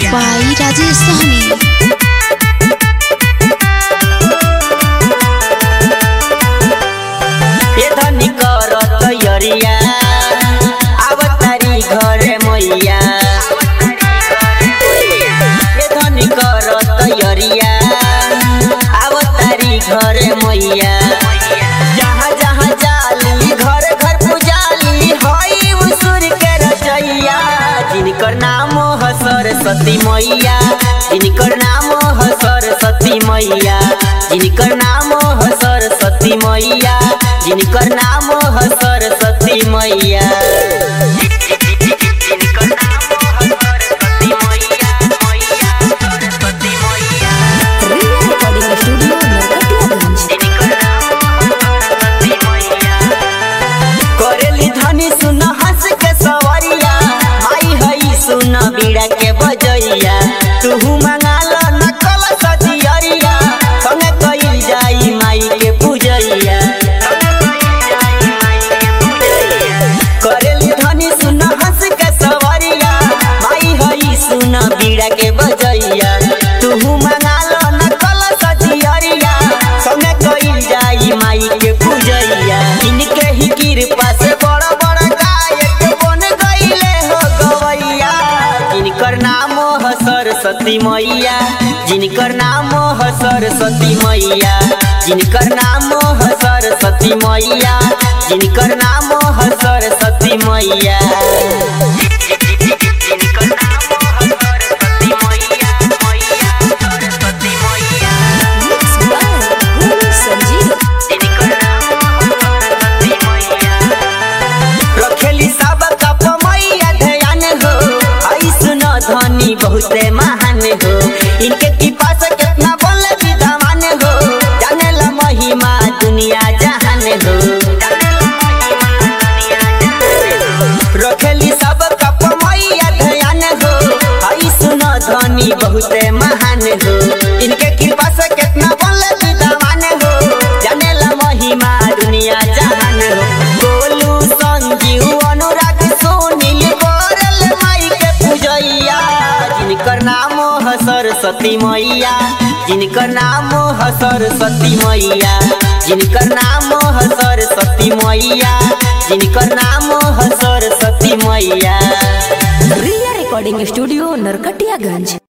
by Rajesh Sahni. ए धनी कर तैयरिया आवतारी घरे मैया ए धनी कर तैयरिया आवतारी घरे मैया जहाँ जहाँ जाली घर घर पुजाली हई उसूर के रचैया जिनकर नाम ह सरस्वती मैया जिनकर नाम ह सरस्वती मैया जिनकर नाम ह सरस्वती मैया जिनकर नाम ह सरस्वती मैया जिनकर नाम ह सरस्वती मैया मैया सरस्वती मैया Recording Studio, Narkatiyaganj. करेली धनी सुन हंस के सवरिया माई हई सुन बीड़ा के बजैया तुहू मंगाल नकल सजियरिया संगे कइल जाई माई के पूजैया करेली धनी सुन हंस के सवरिया माई हई सुन बीड़ा के बजैया तुहू मंगाल नकल सजियरिया संगे कइल जाई माई के पूजैया इनके ही कृपा से बड़ा बड़ा गायक बन गईले हो गवैया जिनकर नाम ह सरस्वती मैया जिनकर नाम ह सरस्वती मैया जिनकर नाम ह सरस्वती मैया जिनकर नाम ह सरस्वती मैया जिनकर नाम ह सरस्वती मैया मैया सरस्वती मैया Mixed by Guru Sanjeev. रखेली सब कप मैया ध्यान हो ऐसन धनी बहुते महान हो इनके कृपा से कितना बोले विद्वान हो जाने ला महिमा दुनिया जहान हो रखेली सब कप मैया ध्यान हो ऐसन धनी बहुते महान हो इनके कृपा से कितना बोले विद्वान हो जाने ला महिमा दुनिया जहान हो गोलू संजीव अनुराग सुनील बोरल माई के पूजैया जिनकर नाम ह सरस्वती मैया जिनकर नाम ह सरस्वती मैया जिनकर नाम ह सरस्वती मैया जिनकर नाम ह सरस्वती मैया Ria Recording Studio, Narkatiyaganj.